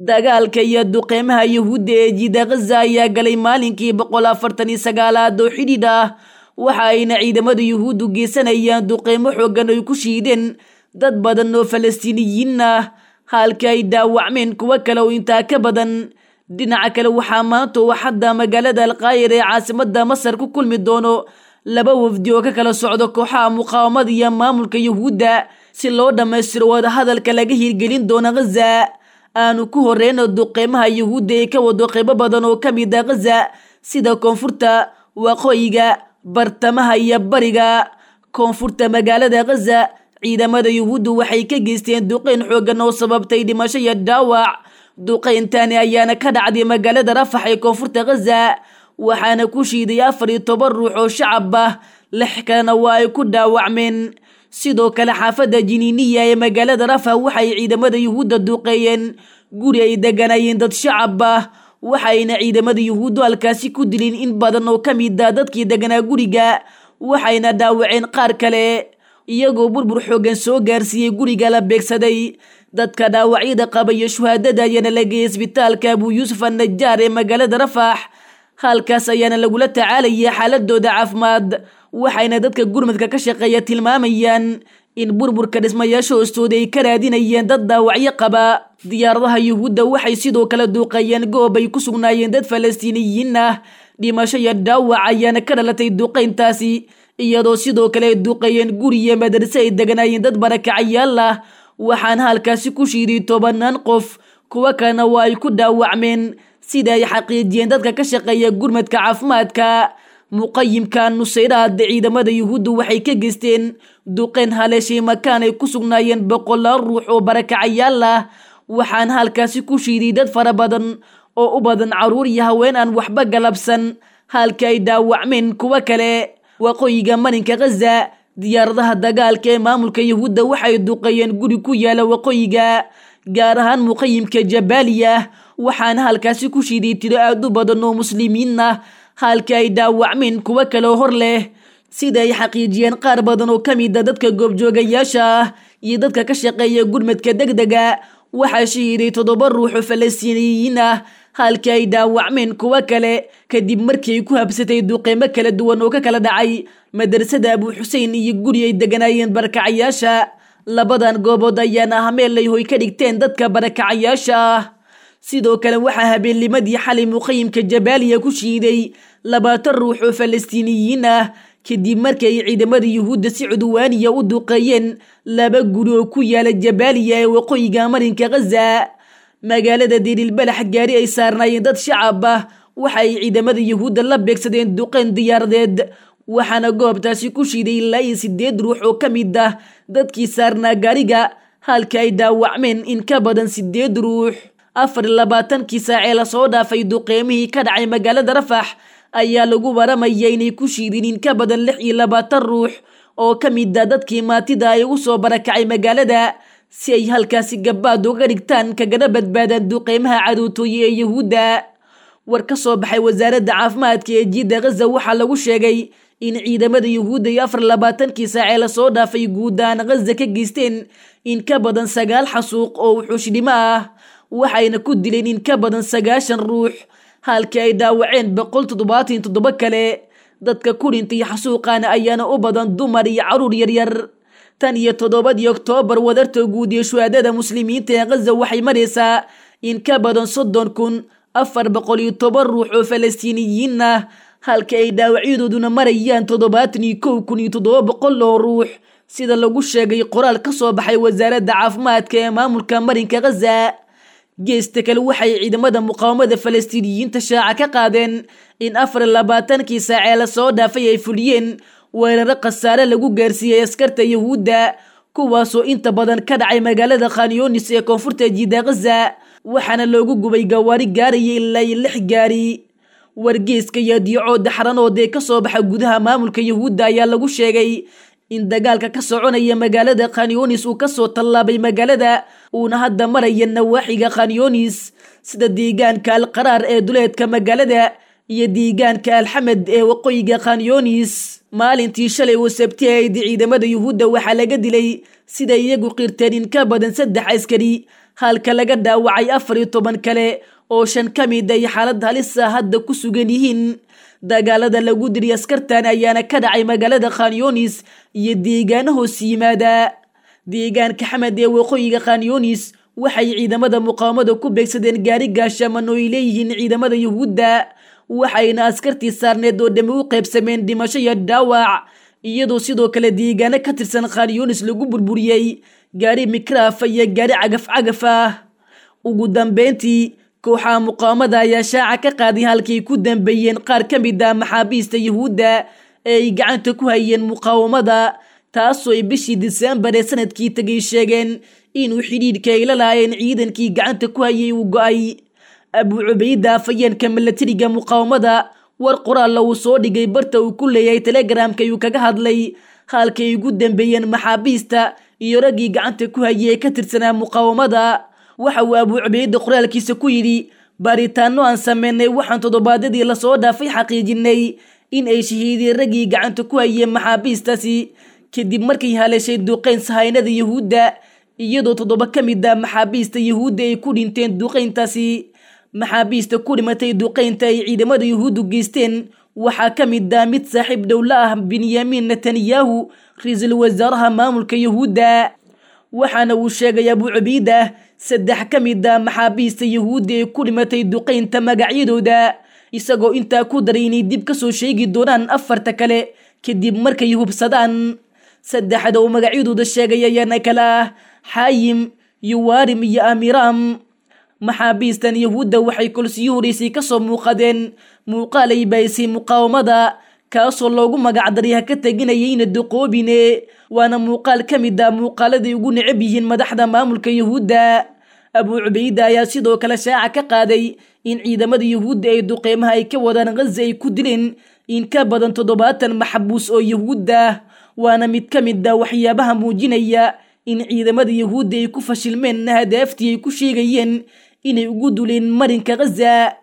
dagaalka iyo duqeymaha yuhuudda ee jiida khaza ayaa galay maalinkii boqol afartan iyo sagaalaad oo xidhiidh ah waxa ayna ciidamada yuhuuddu geysanayaan duqeymo xooggan ay ku shiideen dad badan oo falastiiniyiin ah halka ay dhaawacmeen kuwo kale oo intaa ka badan dhinaca kale waxaa maanta oo xadda magaalada alkaayir ee caasimada masar ku kulmi doono laba wafdi oo ka kala socdo kooxaha muqaawamada iyo maamulka yuhuudda si loo dhammaystiro wadahadalka laga hirgelin doono khaza aanu ku horeyno duqeymaha yuhuudda ee ka wado qeybo badan oo ka mid ah khaza sida koonfurta waqooyiga bartamaha iyo bariga koonfurta magaalada khaza ciidamada yuhuuddu waxay ka geysteen duqeyn xooggan oo sababtay dhimasho iyo dhaawac duqeyntani ayaana ka dhacday magaalada rafax ee koonfurta khaza waxaana ku shiiday afar iyo toban ruux oo shacab ah lix kalena waa ay ku dhaawacmeen sidoo kale xaafadda jiniiniya ee magaalada rafax waxay ciidamada yuhuudda duqeeyeen guri ay deganayeen dad shacab ah waxayna ciidamada yuhuuddu halkaasi ku dileen in badan oo ka mid ah dadkii deganaa guriga waxayna dhaawaceen qaar kale iyagoo burbur xooggan soo gaarsiiyey guriga la beegsaday dadka dhaawacyada qaba iyo shuhaadada ayaana la geeyay isbitaalka abuu yuusuf annajaar ee magaalada rafax halkaas ayaana lagula tacaalaya xaaladooda caafimaad waxayna dadka gurmadka ka shaqeeya tilmaamayaan in burburka dhismayaasha hoostooda ay ka raadinayeen dad dhaawacyo qaba diyaaradaha yuhuudda waxay sidoo kale duuqeeyeen goob ay ku sugnaayeen dad falastiiniyiin ah dhimasho iyo dhaawac ayaana ka dhalatay duqeyntaasi iyadoo sidoo kale ay duqeeyeen guri iyo madarse ay deganaayeen dad barakacayaal ah waxaana halkaasi ku shiiday tobanaan qof kuwo kalena waa ay ku dhaawacmeen sida ay xaqiijiyeen dadka ka shaqeeya gurmadka caafimaadka muqayimka nusayraad ciidamada yuhuuddu waxay ka geysteen duqeyn haleeshay makaan ay ku sugnaayeen boqolaal ruux oo barakacayaal ah waxaana halkaasi ku shiiday dad fara badan oo u badan caruur iyo haween aan waxba galabsan halka ay dhaawacmeen kuwo kale waqooyiga marinka khaza diyaaradaha dagaalka ee maamulka yuhuudda waxay duqeeyeen guri ku yaala waqooyiga gaar ahaan muqayimka jabaaliya waxaana halkaasi ku shiiday tiro aad u badan oo muslimiin ah halka ay dhaawacmeen kuwo kaleo hor leh sida ay xaqiijiyeen qaar badan oo ka mid a dadka goobjoogayaasha ah iyo dadka ka shaqeeya gurmadka deg dega waxaa shahiiday toddoba ruuxoo falastiiniyiin ah halka ay dhaawacmeen kuwo kale kadib markii ay ku habsatay duqeymo kala duwan oo ka kala dhacay madrasada abuu xuseen iyo guri ay deganaayeen barakacayaasha labadan goobood ayaana ah meel ay hoy ka dhigteen dadka barakacayaasha ah sidoo kale waxaa habeennimadii xalay muqayimka jabaaliya ku shiiday labaatan ruux oo falastiiniyiin ah kadib markii ay ciidamada yuhuudda si cudwaaniya u duqeeyeen laba guri oo ku yaala jabaaliya ee waqooyiga marinka khaza magaalada dirilbalax gaari ay saarnaayeen dad shacab ah waxa ay ciidamada yuhuudda la beegsadeen duqeyn diyaaradeed waxaana goobtaasi ku shiiday ilaa iyo sideed ruux oo ka mid ah dadkii saarnaa gaariga halka ay dhaawacmeen in ka badan sideed ruux afar iyo labaatankii saacee lasoo dhaafay duqeymihii ka dhacay magaalada rafax ayaa lagu waramaya inay ku shiideen in ka badan lix iyo labaatan ruux oo ka mid ah dadkii maatida ay ugu soo barakacay magaalada si ay halkaasi gabaad uga dhigtaan kagana badbaadaan duqeymaha cadowtooye ee yuhuudda war ka soo baxay wasaaradda caafimaadka ee jiidda khaza waxaa lagu sheegay in ciidamada yuhuudda iyo afar labaatankii saacee lasoo dhaafay guud ahaan khaza ka geysteen in ka badan sagaal xasuuq oo wuxuushdhimo ah waxayna ku dileen in ka badan sagaashan ruux halkii ay dhaawaceen boqol toddobaatan toddoba kale dadka ku dhintay xasuuqaana ayaana u badan dumar iyo caruur yaryar tan iyo toddobadii oktoobar wadarta guud iyo shuhaadada muslimiinta ee khaza waxay maraysaa in ka badan soddon kun afar boqol iyo toban ruux oo falastiiniyiin ah halka ay dhaawacyadooduna marayaan toddobaatan iyo kow kun iyo toddoba boqol oo ruux sida lagu sheegay qoraal ka soo baxay wasaaradda caafimaadka ee maamulka marinka khaza geesta kale waxay ciidamada muqaawamada falastiiniyiinta shaaca ka qaadeen in afar labaatankii saacee lasoo dhaafay ay fuliyeen weeraro khasaare lagu gaarsiiyey askarta yuhuudda kuwaasoo inta badan ka dhacay magaalada khanyoonis ee koonfurta jiida khaza waxaana loogu gubay gawaari gaaraya ilaa iyo lix gaari wargeeska iyo diicooda xaranood ee kasoo baxa gudaha maamulka yuhuudda ayaa lagu sheegay in dagaalka ka soconaya magaalada khanyoonis uu kasoo tallaabay magaalada uuna hadda maraya nawaaxiga khanyoonis sida deegaanka alqaraar ee duleedka magaalada iyo deegaanka alxamed ee waqooyiga khanyoonis maalintii shalay oo sabti ahayd ciidamada yuhuudda waxaa laga dilay sida iyagu qirteen in ka badan saddex askari halka laga dhaawacay afar iyo toban kale oo shan ka mid ay xaalad halisa hadda ku sugan yihiin dagaalada lagu diri askartan ayaana ka dhacay magaalada khanyunis iyo deegaano hoos yimaada deegaanka xamed ee waqooyiga khanyunis waxay ciidamada muqaawamada ku beegsadeen gaari gaashaman oo ay leeyihiin ciidamada yuhuudda waxayna askartii saarneed oo dhammi u qaybsameen dhimasho iyo dhaawac iyadoo sidoo kale deegaano ka tirsan khanyunis lagu burburiyey gaari mikraaf iyo gaari cagaf cagaf ah ugu dambeyntii kooxaha muqaawamada ayaa shaaca ka qaaday halkay ku dambeeyeen qaar ka mid ah maxaabiista yuhuudda ee ay gacanta ku hayeen muqaawamada taasoo ay bishii disembar ee sanadkii tegay sheegeen inuu xidhiidhka ay la laayeen ciidankii gacanta ku hayay uu go-ay abu cubayda afayeenka milatariga muqaawamada war qoraalla uu soo dhigay barta uu ku leeyahay telegramka ayuu kaga hadlay halkay ugu dambeeyeen maxaabiista iyo raggii gacanta ku hayay ee ka tirsanaa muqaawamada waxa uu abu cubayda qoraalkiisa ku yidhi baaritaano aan sameynay waxaan toddobaadyadii lasoo dhaafay xaqiijinay in ay shahiideen raggii gacanta ku hayeen maxaabiistaasi kadib markay haleeshay duqeyn sahaynada yuhuudda iyadoo toddoba ka mid ah maxaabiista yuhuudda ay ku dhinteen duqeyntaasi maxaabiista ku dhimatay duqeynta ay ciidamada yuhuuddu geysteen waxaa ka mid ah mid saaxiib dhowla ah benyamin netanyahu ra-iisul wasaaraha maamulka yuhuudda waxaana uu sheegay abu cubayda saddex ka mid ah maxaabiista yuhuudda ee ku dhimatay duqeynta magacyadooda isagoo intaa ku daray inay dib ka soo sheegi doonaan afarta kale kadib markay hubsadaan saddexda uu magacyadooda sheegay ayaana kale ah xaayim yuwarim iyo amiram maxaabiistan yuhuudda waxay kolsiyo horeysay kasoo muuqadeen muuqaal ay baahisay muqaawamada kaasoo loogu magacdaray ha ka teginayayna duqoobine waana muuqaal ka mid ah muuqaaladay ugu necab yihiin madaxda maamulka yuhuudda abu cubayda ayaa sidoo kale shaaca ka qaaday in ciidamada yuhuudda ay duqeymaha ay ka wadaan ghaza ay ku dileen in ka badan toddobaatan maxbuus oo yuhuudda waana mid ka mid ah waxyaabaha muujinaya in ciidamada yuhuudda ay ku fashilmeen hadaaftii ay ku sheegayeen inay ugu duleen marinka ghaza